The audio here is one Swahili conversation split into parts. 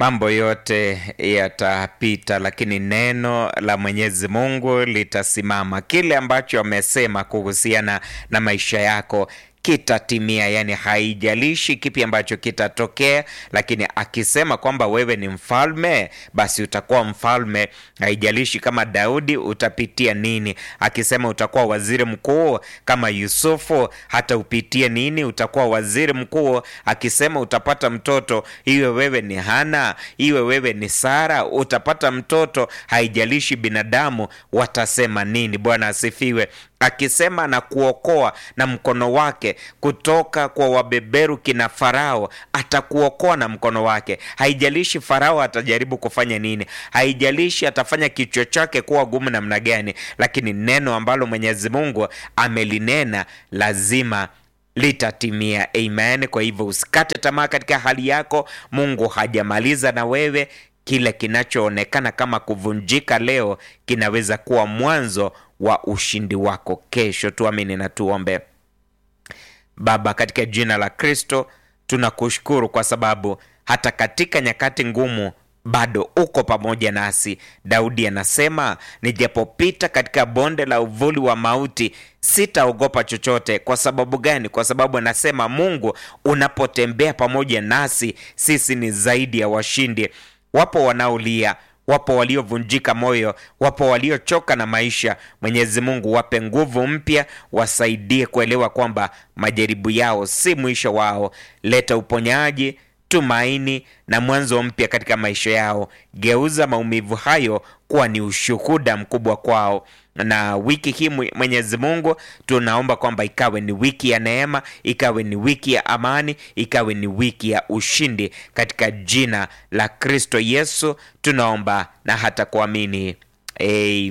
mambo yote yatapita, lakini neno la Mwenyezi Mungu litasimama. Kile ambacho amesema kuhusiana na maisha yako kitatimia, yani haijalishi kipi ambacho kitatokea, lakini akisema kwamba wewe ni mfalme, basi utakuwa mfalme. Haijalishi kama Daudi utapitia nini, akisema utakuwa waziri mkuu kama Yusufu, hata upitie nini, utakuwa waziri mkuu. Akisema utapata mtoto, iwe wewe ni Hana, iwe wewe ni Sara, utapata mtoto. Haijalishi binadamu watasema nini. Bwana asifiwe akisema na kuokoa na mkono wake kutoka kwa wabeberu kina Farao, atakuokoa na mkono wake. Haijalishi Farao atajaribu kufanya nini, haijalishi atafanya kichwa chake kuwa gumu namna gani, lakini neno ambalo Mwenyezi Mungu amelinena lazima litatimia. Amen. Kwa hivyo usikate tamaa katika hali yako. Mungu hajamaliza na wewe. Kile kinachoonekana kama kuvunjika leo kinaweza kuwa mwanzo wa ushindi wako kesho. Tuamini na tuombe. Baba, katika jina la Kristo tunakushukuru kwa sababu hata katika nyakati ngumu bado uko pamoja nasi. Daudi anasema nijapopita katika bonde la uvuli wa mauti sitaogopa chochote. Kwa sababu gani? Kwa sababu anasema Mungu unapotembea pamoja nasi sisi ni zaidi ya washindi. Wapo wanaolia wapo waliovunjika moyo, wapo waliochoka na maisha. Mwenyezi Mungu wape nguvu mpya, wasaidie kuelewa kwamba majaribu yao si mwisho wao. Leta uponyaji, tumaini na mwanzo mpya katika maisha yao. Geuza maumivu hayo kuwa ni ushuhuda mkubwa kwao na wiki hii Mwenyezi Mungu, tunaomba kwamba ikawe ni wiki ya neema, ikawe ni wiki ya amani, ikawe ni wiki ya ushindi katika jina la Kristo Yesu tunaomba na hata kuamini. Amen.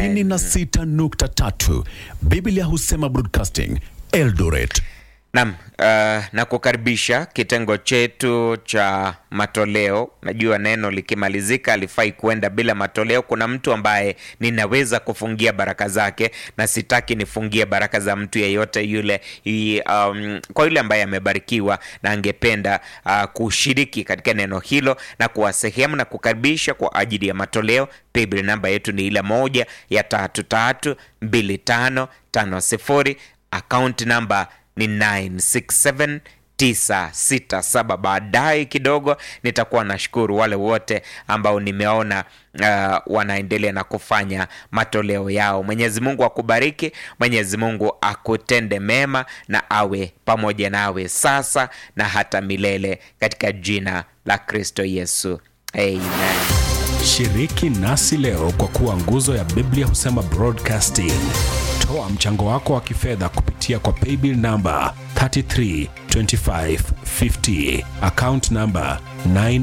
96.3 Biblia husema Broadcasting Eldoret. Naam, uh, na kukaribisha kitengo chetu cha matoleo. Najua neno likimalizika alifai kuenda bila matoleo. Kuna mtu ambaye ninaweza kufungia baraka zake, na sitaki nifungie baraka za mtu yeyote yule. I, um, kwa yule ambaye amebarikiwa na angependa uh, kushiriki katika neno hilo na kuwa sehemu na kukaribisha kwa ajili ya matoleo, paybill namba yetu ni ile moja ya tatu tatu mbili tano tano sifuri, account namba ni 967967. Baadaye kidogo nitakuwa nashukuru wale wote ambao nimeona uh, wanaendelea na kufanya matoleo yao. Mwenyezi Mungu akubariki, Mwenyezi Mungu akutende mema na awe pamoja nawe sasa na hata milele katika jina la Kristo Yesu, amen. Shiriki nasi leo kwa kuwa nguzo ya Biblia husema Broadcasting. Toa mchango wako wa kifedha kupitia kwa paybill namba 332550 account namba 9